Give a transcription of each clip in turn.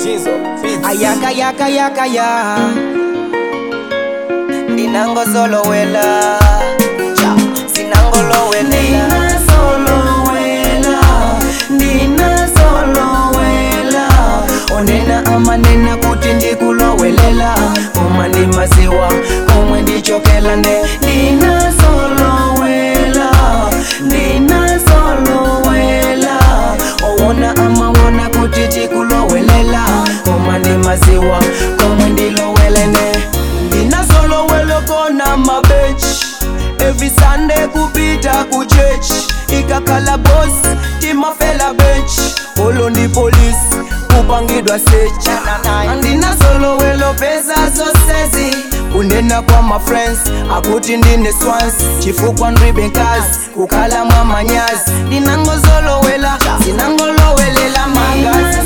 ayaka yaka yaka ya ndinangozolowela sinangolowelela ndinazolowela onena amanena kuti ndikulowelela koma ndi maziwa komwe ndichokela nde ndinazolowela ndinazolowela owona amawona kuti tikulowelela koma ndi maziwa komwe ndilowelene ndinazolowela kona mabechi every sunday kupita kuchechi ikakhala bosi timafela bechi olo ndi polisi kupangidwa sechi andinazolowelo pesa zosezi kunena kwa mafriends akuti ndine swans chifukwa ndribe nkazi kukhala mwa manyazi ndinangozolowela sinangolowelela magazi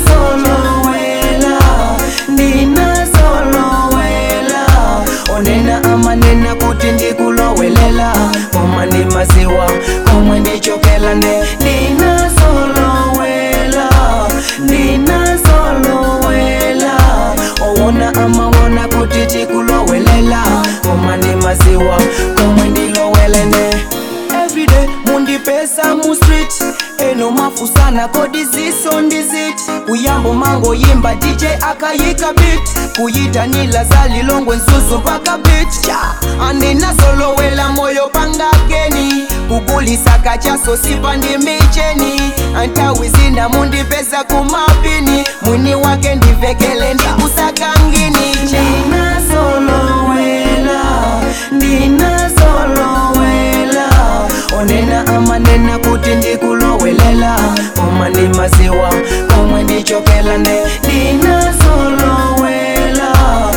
ndinazolowela onena amanena kuti ndikulowelela koma ndi maziwa komwe ndichokela nde ndinazolowela ndinazolowela owona amawona kuti tikulowelela koma ndi maziwa komwe ndilowelene everyday mundipesa mu street eno mafusana kodi ziso ndiziti kuyambo mango yimba dj akayika bit kuyitanila zalilongwe nzuzu mpaka bit cha andinazolowela moyo pangakeni kugulisa kachaso sipa ndi micheni antawi zina mundipesa kumapini mwini wake ndivekele ndikusakangini ndinazolowela ndinazolowela onena amanena kuti ndikulowelela koma ndi maziwa komwe ndichokela nde ndinazolowela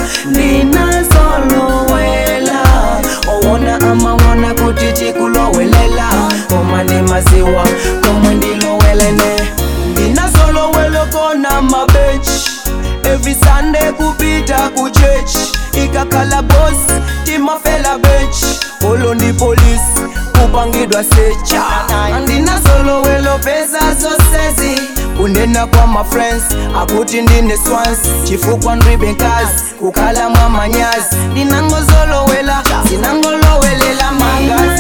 ndinazolowela owona amawona kuti tikulowelela koma ndi maziwa komwe ndilowelene ndinazolowela kona mabechi every sunday kupita kuchechi ikakhala bosi timafela bechi olo ndi polisi kupangidwa secha andinazolowelo pesa zosezi kunena kwa mafriends akuti ndine swans chifukwa ndribe nkazi kukhala mwa manyazi ndinangozolowela sinangolowelela magazi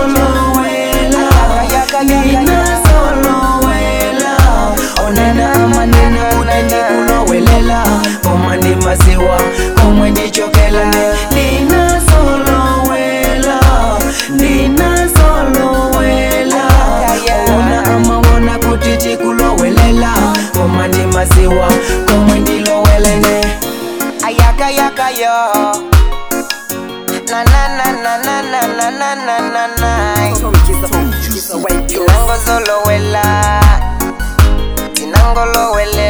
ndinazolowela onena amanena kuti ndikulowelela koma ndi maziwa komwe ndichokela nde ndinazolowela ndinazolowela ona amawona kuti tikulowelela koma ndi maziwa komwe ndilowelene ayaka yaka yo na na na na na na na na na na na tinangozolowela tinangolowele